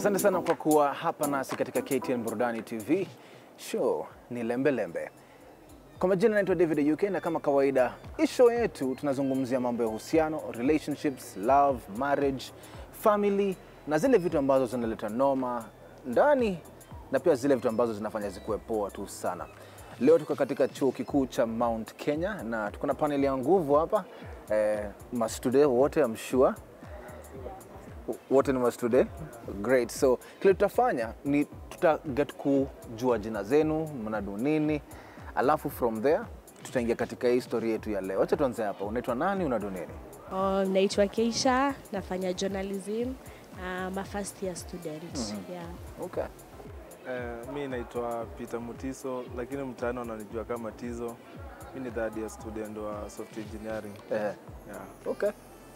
Asante sana kwa kuwa hapa nasi katika KTN Burudani TV. Show ni lembe lembe. Kwa majina naitwa David UK na kama kawaida, hii show yetu tunazungumzia mambo ya uhusiano, relationships, love, marriage, family na zile vitu ambazo zinaleta noma ndani na pia zile vitu ambazo zinafanya zikuwe poa tu sana. Leo tuko katika chuo kikuu cha Mount Kenya na tuko na panel ya nguvu hapa eh, mastude wote I'm sure wote ni mastude great so kile tutafanya ni tuta get kujua jina zenu mnadu nini alafu from there tutaingia katika hii story yetu ya leo wacha tuanze hapa unaitwa nani unadu nini Oh, naitwa Keisha, nafanya journalism. I'm a first year student. Yeah. okay Eh, mi naitwa Peter Mutiso lakini mtaani wananijua kama Tizo. Mi ni third year student wa software engineering. eh, Yeah. okay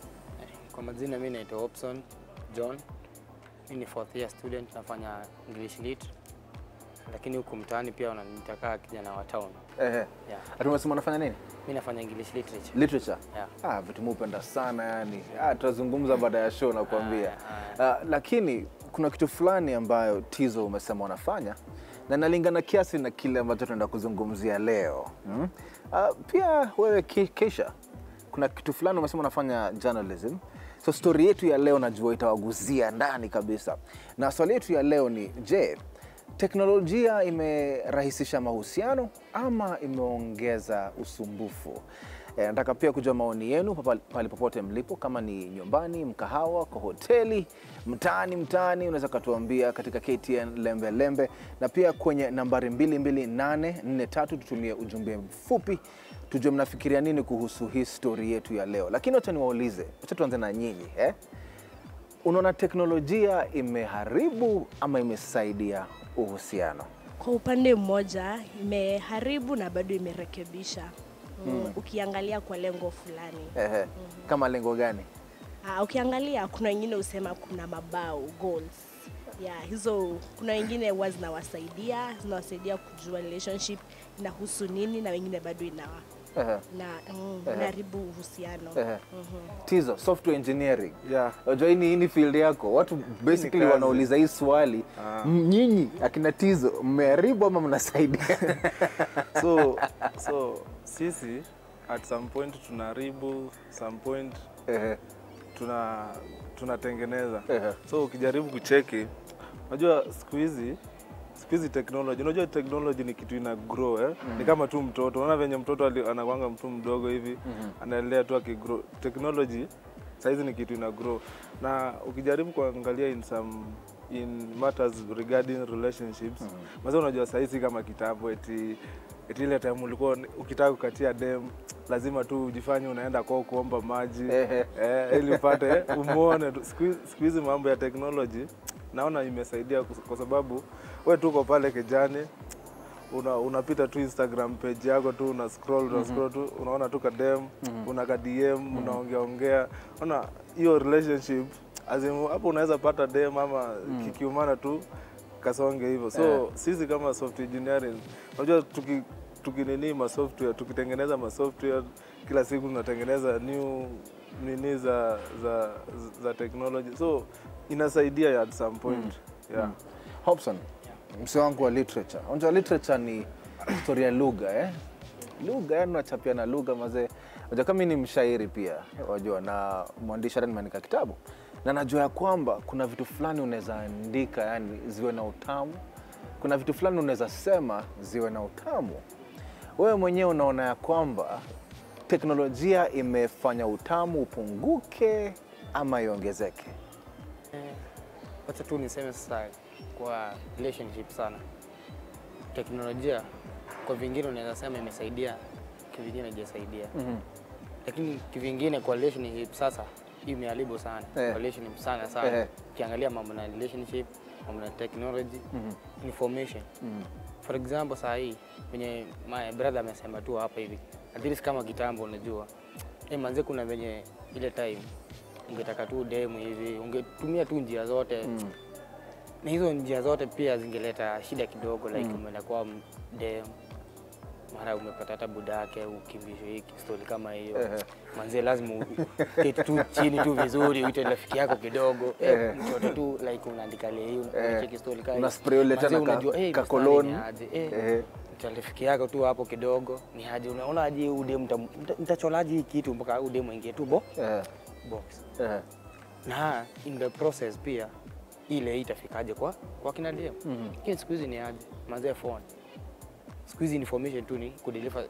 Kwa majina mi naitwa Hobson John. Mi ni fourth year student nafanya English Lit. Lakini huku mtaani pia wananiita kaa kijana wa town. eh, Yeah. ati umesema unafanya nini Mi nafanya English Literature. literature Yeah. ah, vitu mupenda sana yani ah, tutazungumza baada ya show nakuambia ah, lakini kuna kitu fulani ambayo tizo umesema unafanya na nalingana kiasi na kile ambacho tunaenda kuzungumzia leo mm? ah, pia wewe Ke- Keisha kuna kitu fulani umesema unafanya journalism so story yetu ya leo najua itawaguzia ndani kabisa na swali yetu ya leo ni je teknolojia imerahisisha mahusiano ama imeongeza usumbufu E, nataka pia kujua maoni yenu papa- pale popote mlipo, kama ni nyumbani, mkahawa, kwa hoteli, mtaani mtaani, unaweza ukatuambia katika KTN lembe lembe, na pia kwenye nambari 22843 tutumie ujumbe mfupi, tujue mnafikiria nini kuhusu hii story yetu ya leo. Lakini wacha niwaulize, wacha tuanze na nyinyi eh? Unaona teknolojia imeharibu ama imesaidia uhusiano? Kwa upande mmoja imeharibu na bado imerekebisha. Mm. Ukiangalia kwa lengo fulani. Ehe. Kama lengo gani? Ah, ukiangalia kuna wengine husema kuna mabao goals. Yeah, hizo kuna wengine huwa zinawasaidia zinawasaidia kujua relationship inahusu nini na wengine bado inawa Ehe. na mm, inaharibu uhusiano. Ehe. Tizo, software engineering. Yeah. Unajua hii ni hii ni field yako. Watu basically kazi. wanauliza hii swali. Ah. M- Nyinyi akina Tizo mmeharibu ama mnasaidia? So, so sisi at some point tunaharibu, some point Ehe. tuna tunatengeneza. Ehe. So ukijaribu kucheki, unajua siku hizi siku hizi technology, unajua technology ni kitu ina grow eh? Ni kama tu mtoto, unaona venye mtoto ali- anakuanga mtu mdogo hivi anaendelea tu akigrow. Technology saizi ni kitu ina grow, na ukijaribu kuangalia in some in matters regarding relationships mm unajua saizi kama kitambo eti eti ile time ulikuwa ukitaka kukatia dem lazima tu ujifanye unaenda kwao kuomba maji Ehe. eh, ili upate umwone tu. Siku hizi- siku hizi mambo ya technology naona imesaidia kus- kwa sababu we tuko pale kijani una, unapita tu Instagram page yako tu una scroll, una scroll tu unaona tu kadem una ka DM unaongea ongea, ona hiyo relationship as in, hapo unaweza pata dem ama kikiumana tu kasonge hivyo so Eh. sisi kama software engineering unajua tuki tukinini ma software tukitengeneza ma software kila siku tunatengeneza new nini za za za technology so inasaidia at some point yeah Hobson, mse wangu wa literature. Unajua literature ni historia ya lugha eh? Lugha yani unachapia na lugha mazee. Unajua kama mimi ni mshairi pia, wajua na mwandishi hata nimeandika kitabu. Na najua ya kwamba kuna vitu fulani unaweza andika yani ziwe na utamu. Kuna vitu fulani unaweza sema ziwe na utamu. Wewe mwenyewe unaona ya kwamba teknolojia imefanya utamu upunguke ama iongezeke? Eh, Wacha tu niseme sasa kwa relationship sana. Teknolojia kwa vingine unaweza sema imesaidia, kivingine haijasaidia. Mhm. Lakini kivingine kwa relationship sasa hii imeharibu sana. Eh. Kwa relationship sana Eh. sana. Ukiangalia mambo na relationship, mambo na technology, information. For example saa hii venye my brother amesema tu hapa hivi. At least kama kitambo unajua. Eh, manze kuna venye ile time ungetaka tu demu hivi, ungetumia tu njia zote na hizo njia zote pia zingeleta shida kidogo like umeenda kwa dem mara umepata hata buda yake ukimbishwe hiki stori kama hiyo Ehe. manzie lazima u- uketi tu chini tu vizuri uite rafiki yako kidogo eh, mtoto tu like unaandika leo unacheki stori kama Una hiyo. spray ule Manzie tena ka- unajua, eh, ka mstari cologne. ni aje, eh, Ehe. mta rafiki yako tu hapo kidogo ni aje unaona aje ude mtacholaji hii kitu mpaka ude mwingie tu bo Eh, box eh. na in the process pia ile itafikaje kwa kwa kina DM lakini siku hizi ni aje mazee phone siku hizi information tu ni kudeliver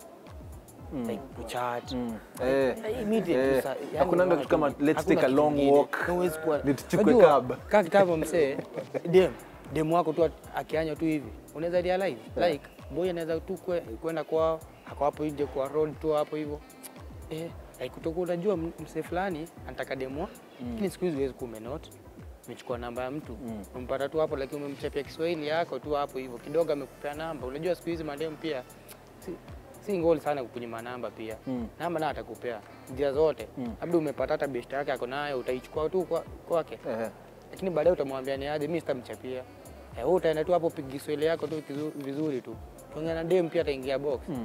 like kuchat Eh, immediate eh. tu sa- yani Hakuna unaona kitu kama tu- let's hakuna take a kitu long ingine. walk, Huwezi kuwa- nituchukue Unajua, cab. kaa kitambo msee dem dem wako tu akianywa tu hivi unaweza realize like boy anaweza tu kwe- kwenda kwao ako hapo nje kwa road tu hapo hivyo eh like kutoka unajua m- msee fulani anataka demo lakini siku hizi huwezi kuwa umenot umechukua namba ya mtu umpata tu hapo lakini umemchapia Kiswahili yako tu hapo hivyo kidogo amekupea namba unajua siku hizi mademu pia si, si ngoli sana kukunyima namba pia namba naye atakupea njia zote labda umepata hata best yake ako nayo utaichukua tu kwa- kwake Eh, lakini baadaye utamwambia ni aje, mimi sitamchapia. Eh, wewe utaenda tu hapo piga Kiswahili yako tu kizu- vizuri tu. Tuongea na dem pia ataingia box. Mm.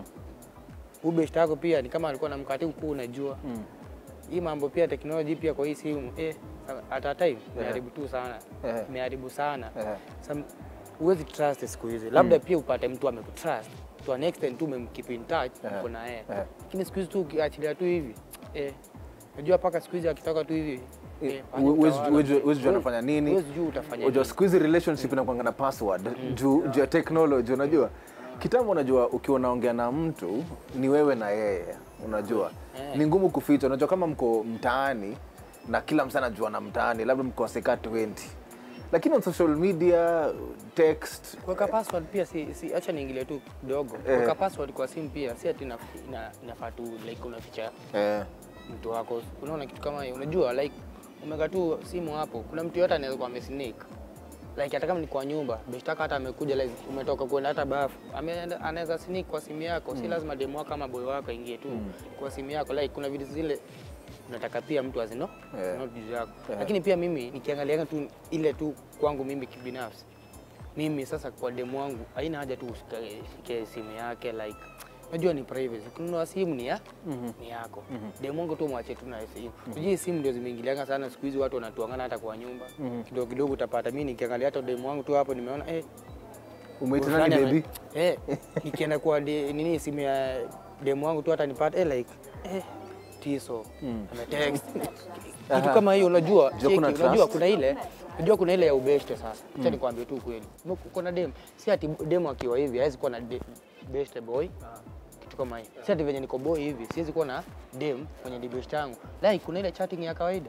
Ubeshta yako pia ni kama alikuwa na mkate mkuu unajua. Mm. Hii mambo pia teknolojia pia kwa hii simu eh at a time imeharibu tu sana. Eh. Imeharibu sana. Eh. Some huwezi trust siku hizi. Labda pia upate mtu amekutrust. To an extent tu umemkeep in touch Eh. uko na yeye. Eh. Lakini siku hizi tu ukiachilia tu hivi eh unajua paka siku hizi akitoka tu hivi eh, pale huwezi- utawala. huwezi- huwezi jua anafanya nini Huwezi jua utafanya unajua nini. siku hizi relationship inakuanga na password juu juu ya technology unajua kitambo unajua ukiwa unaongea na mtu ni wewe na yeye unajua Eh. ni ngumu kuficha unajua kama mko mtaani na kila msa anajua na mtaani labda mkoseka 20 lakini on social media text Kuweka password pia si, si acha niingilie tu kidogo. Kuweka password kwa simu pia si ati ina- ina- inafaa tu like unaficha eh, mtu wako. Unaona kitu kama hiyo. Unajua like umeweka tu simu hapo. Kuna mtu yote anaweza kuwa amesneak. Like hata kama ni kwa nyumba, beshtaka hata amekuja like umetoka kwenda hata bafu. Ameenda anaweza sneak kwa simu yako. Si lazima demo wako ama boy wako aingie tu kwa simu yako. Like kuna vitu zile unataka pia mtu azino Yeah. not juu yako. Yeah. Lakini pia mimi nikiangalia tu ile tu kwangu mimi kibinafsi mimi sasa kwa demu wangu haina haja tu ushike shike simu yake like unajua ni privacy kununua simu ni ya ni yako demu wangu tu mwache tu na simu unajua simu ndio zimeingiliana sana siku hizi watu wanatuangana hata kwa nyumba kidogo kidogo utapata mimi nikiangalia hata demu wangu tu hapo nimeona eh umeita fulani nani ame- baby eh nikienda kwa de, nini simu ya demu wangu tu hata nipata eh like eh tiso ametext kitu kama hiyo unajua Jua cheki, kuna unajua trust. kuna ile unajua kuna ile ya ubeshte sasa acha nikwambie tu kweli kuna dem si ati dem akiwa hivi hawezi kuwa na de- beshte boy kitu kama hiyo si ati venye niko boy hivi siwezi kuwa na dem kwenye di beshte yangu like kuna ile chatting ya kawaida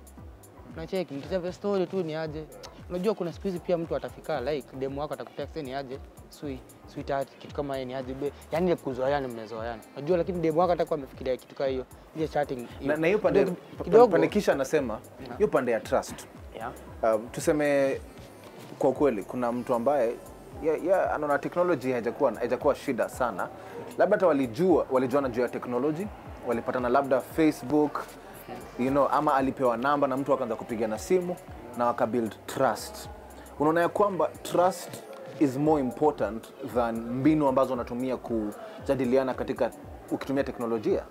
unacheki mkichapa story tu ni aje unajua kuna siku hizi pia mtu atafika like demu wako atakutext ni aje sweet sweetheart kitu kama hiyo ni aje be yani ile kuzoeana mmezoeana unajua lakini demu wako atakuwa amefikiria kitu kama hiyo ile chatting na na hiyo pande kidogo- kidogo pande kisha anasema hiyo pande ya trust yeah. um, tuseme kwa ukweli kuna mtu ambaye ya, ya, anaona teknoloji haijakuwa haijakuwa shida sana labda hata walijua walijuana juu ya teknoloji walipatana labda facebook you know, ama alipewa namba na mtu akaanza kupigana simu na wakabuild trust unaona ya kwamba trust is more important than mbinu ambazo wanatumia kujadiliana katika ukitumia teknolojia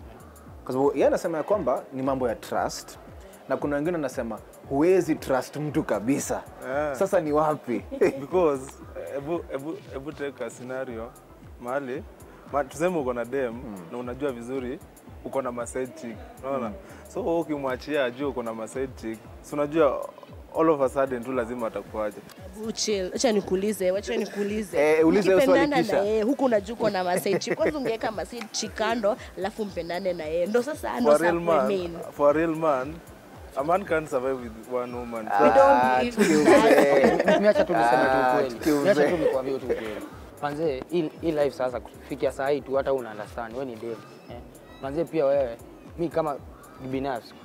kwa sababu yeye anasema ya kwamba ni mambo ya trust na kuna wengine wanasema huwezi trust mtu kabisa Yeah. sasa ni wapi because hebu hebu hebu take a scenario mahali ma, tuseme uko na dem na unajua vizuri uko na maside chick unaona so wewe ukimwachia ajue uko na maside chick si unajua all of a sudden tu lazima atakuaje Chill. Acha nikuulize, wacha nikuulize. Eh, uliza hiyo swali Ukipendana kisha. na yeye huku unajua uko na masechi. Kwanza ungeweka masechi kando, alafu mpendane na yeye. Ndo sasa ndo for a sasa real man main. for a real man a man can't survive with one woman so, We don't Ah, believe tuki in that. uzee. Miacha tu niseme Ah, tu ukweli. tukiuze. Miacha tu nikwambie tu ukweli. Manze, hii hii life sasa kufikia saa hii tu hata una understand wewe ni dem. Eh. Manze pia wewe mi kama binafsi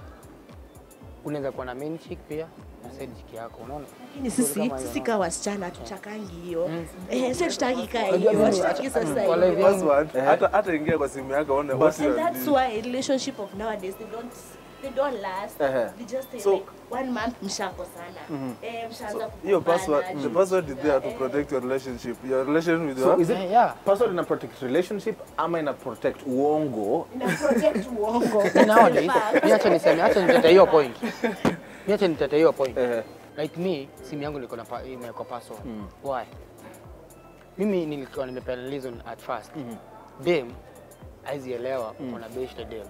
unaweza kuwa na main chick pia na side chick yako unaona? Lakini Story sisi kama hiyo, sisi no? kama wasichana hatutakangi hiyo. Eh, sio tutaki kaa Unajua hiyo. mimi- Hatutaki sasa Kwa live hiyo. yangu- password hata hata ingia kwa simu yako one what you And are that's doing. why relationship of nowadays they don't they don't last Ehe. they just say So- like one month mshakosana eh mshaanza hiyo kugombana, password the juu- password is there to protect your relationship your relation with So your is it Eh, yeah. password ina protect relationship ama ina protect uongo? ina protect uongo nowadays In fact, mi acha niseme acha nitete hiyo point mi acha nitete hiyo point Eh. like me simu yangu niko na pa- imewekwa password why mimi nilikuwa nimepeana reason at first dem haizi elewa uko na best dem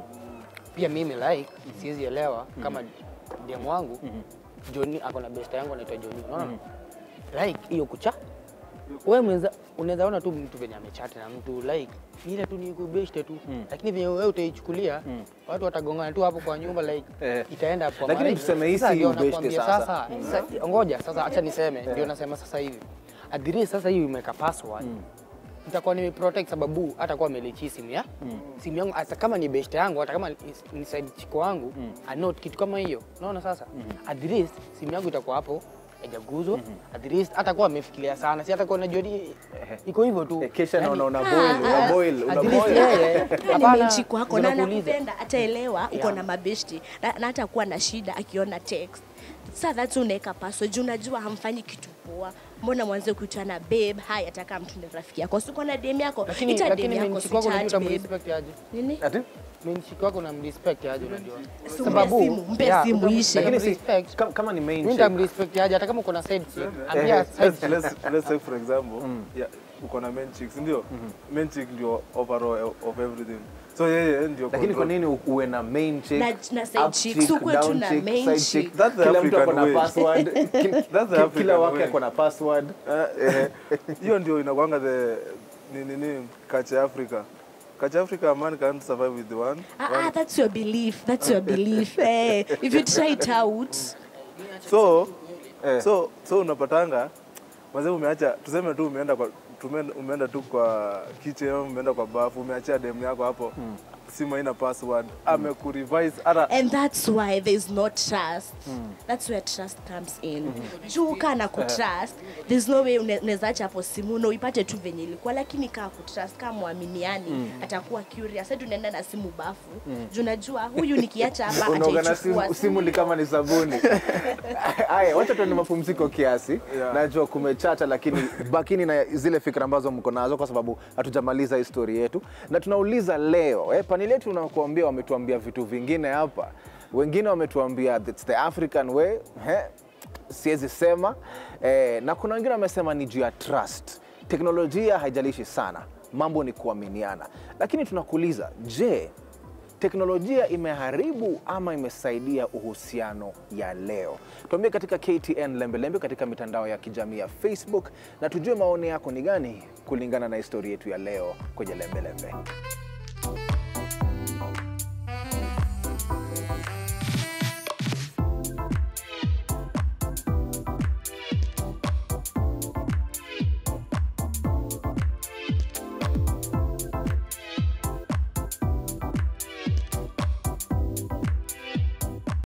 pia mimi like siwezi elewa kama dem wangu Johnny ako na best yangu anaitwa Johnny unaona like hiyo kucha wewe mwenza unaweza ona tu mtu venye amechati na mtu like ile tu ni kubeshte tu lakini venye wewe utaichukulia watu watagongana tu hapo kwa nyumba like Eh. itaenda kwa Lakini marriage. tuseme hii Sasa si ndio ubeshte nakwambia sasa. sasa ngoja sasa acha niseme ndio nasema sasa hivi adhiri sasa hivi imeweka password nitakuwa nimeprotect sababu hata kuwa amelichi simu ya simu yangu hata kama ni best yangu hata kama ni- ni side chiko wangu I know kitu kama hiyo unaona sasa at least simu yangu itakuwa hapo haijaguzwa at least hata kuwa amefikiria sana si hata kuwa najua ni- iko hivyo tu Eh, Kesha Yaani, naona una boil, una boil, una at least boil. yeye Kama ni hapana, mechi kwako na zinakuuliza. anakupenda ataelewa uko Yeah. na mabeshti na, na hata kuwa na shida akiona text saa that's unaweka password juu unajua hamfanyi kitu poa mbona mwanze kuitana babe hai ataka mtu ni rafiki yako siko na dem yako lakini ita dem lakini yako menchiki si wako unajua chat babe utamrespect aje nini Ati? menchiki wako unamrespect aje unajua Si umpe simu, mpe simu utam- ishe. Lakini si respect. kama, kama ni main Mimi chick. nitamrespect aje hata kama uko na side chick ambia let's, side let's, let's, let's say for example yeah, uko na main chicks ndio main chick ndio overall of everything so yeye ndio Lakini kwa control. nini u- uwe na main chick, Na- na side up chick, chick, si ukuwe tu down na chick, main side chick. chick? That's the Kila mtu ako African na way. password. Kil- That's the kil- African Kila wake way. ako na password. Eh, eh, hiyo ndio inakwanga the ni nini culture Africa culture Africa a man can't survive with the one ah, ah, that's your belief that's your belief eh, if you try it out so Eh. so so unapatanga mazee umeacha tuseme tu umeenda kwa tume- umeenda tu kwa kitchen au umeenda kwa bafu umeachia demu yako hapo simu haina password amekurevise hata and that's why there's no trust that's where trust comes in juu kaa na kutrust there's no way une- unaweza acha hapo simu na uipate tu venye ilikuwa lakini kaa kutrust kaa mwaminiani atakuwa curious hadi unaenda na simu bafu juu najua huyu nikiacha hapa unaoga na ataichukua simu, simu ni kama ni sabuni haya wacha tuende mapumziko kiasi Yeah. najua kumechacha lakini bakini na zile fikra ambazo mko nazo kwa sababu hatujamaliza histori yetu na tunauliza leo eh, paneli yetu unakuambia wametuambia vitu vingine hapa wengine wametuambia it's the african way eh, siwezi sema eh, na kuna wengine wamesema ni juu ya trust teknolojia haijalishi sana mambo ni kuaminiana lakini tunakuuliza je teknolojia imeharibu ama imesaidia uhusiano ya leo tuambie katika ktn lembelembe katika mitandao ya kijamii ya facebook na tujue maoni yako ni gani kulingana na historia yetu ya leo kwenye lembelembe